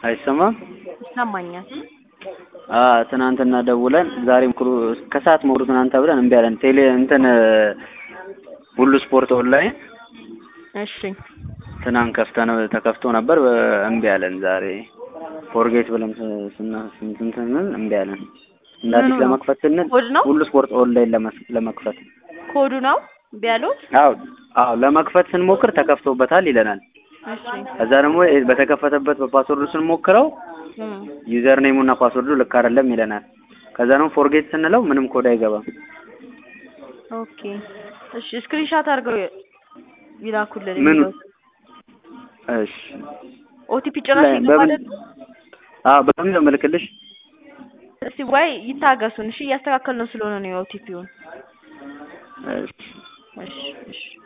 አይሰማም? ይሰማኛል። አ ትናንትና ደውለን ዛሬ ሞክሩ ከሰዓት ሞክሩ ትናንት ተብለን እምቢ አለን። ቴሌ እንትን ሁሉ ስፖርት ኦንላይን እሺ ትናንት ከፍተን ተከፍቶ ነበር እምቢ አለን። ዛሬ ፎርጌት ብለን ስና ስንትን ስንል እምቢ አለን። እንደ አዲስ ምኑ ነው? ለመክፈት ስንል ኮድ ነው? ሁሉ ስፖርት ኦንላይን ለመስ- ለመክፈት ኮዱ ነው ቢያሉት? አዎ አዎ ለመክፈት ስንሞክር ተከፍቶበታል ይለናል። እሺ ከዛ ደግሞ በተከፈተበት በፓስወርዱ ስንሞክረው እም፣ ዩዘር ኔሙ እና ፓስወርዱ ልክ አይደለም ይለናል። ከዛ ደግሞ ፎርጌት ስንለው ምንም ኮድ አይገባም። ኦኬ እሺ ስክሪንሻት አድርገው ይላኩልን። ምን? የሚለው እሺ ኦቲፒ ጭራሽ ላይ- ይገባ በምን- አይደል? አዎ በምን ነው የምልክልሽ? እስቲ ወይ ይታገሱን። እሺ እያስተካከል ነው ስለሆነ ነው የኦቲፒውን። እሺ እሺ እሺ